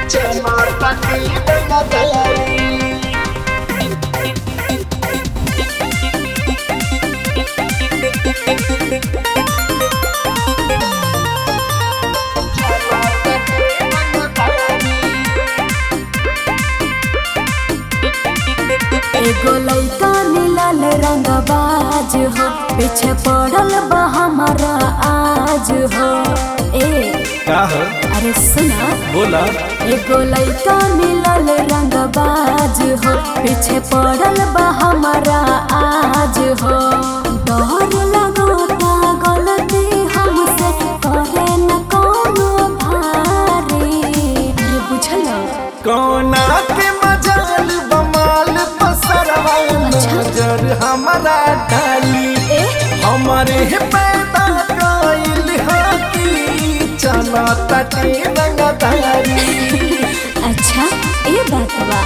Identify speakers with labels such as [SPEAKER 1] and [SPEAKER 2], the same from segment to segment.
[SPEAKER 1] एगो लइका मिलल रंगबाज हो पीछे पड़ल बा हमारा आज हो ए
[SPEAKER 2] का हो
[SPEAKER 1] अरे सुना
[SPEAKER 2] बोला
[SPEAKER 1] एगो लइका मिलल रंगबाज हो पीछे पड़ल बा हमारा आज हो डर लगता गलती हमसे करे न कोनो भारी अरे बुझल
[SPEAKER 2] कोना के मजाल बमाल पसरवा नजर हमारा डाली
[SPEAKER 1] ए
[SPEAKER 2] हमारे पैदा कइल हकी चला तटे रंगदारी
[SPEAKER 1] अच्छा ये बात बा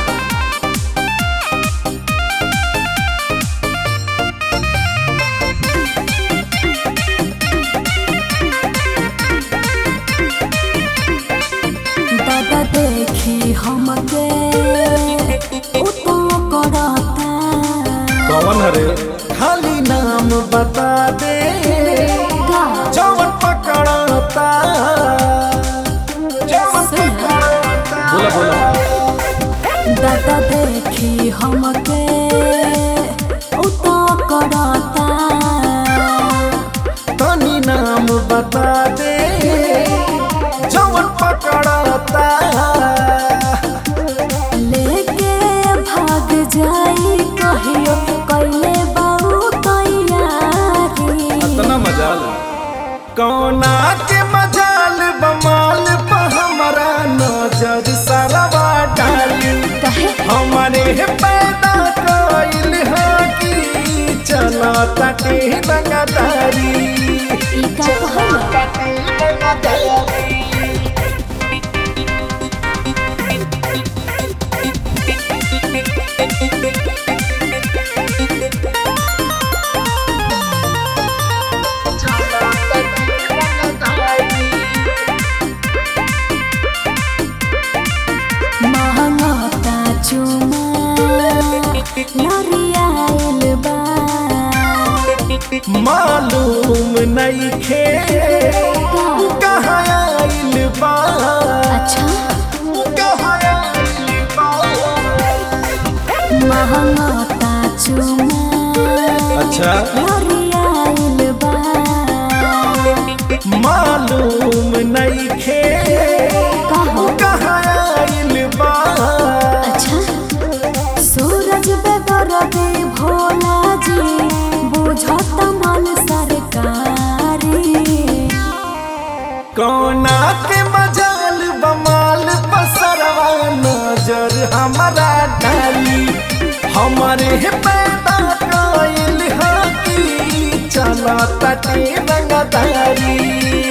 [SPEAKER 1] दादा देखी हमके उतो करता
[SPEAKER 2] कौन हरे खाली नाम बता दे
[SPEAKER 1] का
[SPEAKER 2] जवन पकड़ता जवन
[SPEAKER 1] सुना।
[SPEAKER 2] पकड़ता बोला बोला
[SPEAKER 1] दादा देखी हमके उतो करता
[SPEAKER 2] तनी नाम बता दे जवन पकड़ता
[SPEAKER 1] लेके भाग जाई कहियो कैले बाऊ तैयारी
[SPEAKER 2] इतना मजाल कौना के मजाल बमाल पर हमारा नजर सरवा डाली
[SPEAKER 1] कहे
[SPEAKER 2] हमारे पैदा कइल हकी चला तटे रंगदारी
[SPEAKER 1] ई का कहला महंगता चुमा नरियाइल बा
[SPEAKER 2] मालूम नहीं खे कहाँ आइल बा
[SPEAKER 1] अच्छा
[SPEAKER 2] कहाँ आइल बा
[SPEAKER 1] महंगता चुमा
[SPEAKER 2] अच्छा
[SPEAKER 1] नरियाइल बा
[SPEAKER 2] मालूम नहीं खे
[SPEAKER 1] कहो
[SPEAKER 2] कहाँ आइल बा
[SPEAKER 1] अच्छा सूरज बेदरदे भोला जी बुझत मन सरकारी
[SPEAKER 2] कौना के मजाल बमाल पसरवा नजर हमारा डाली हमारे पैदा कइल हकी चला तटे रंगदारी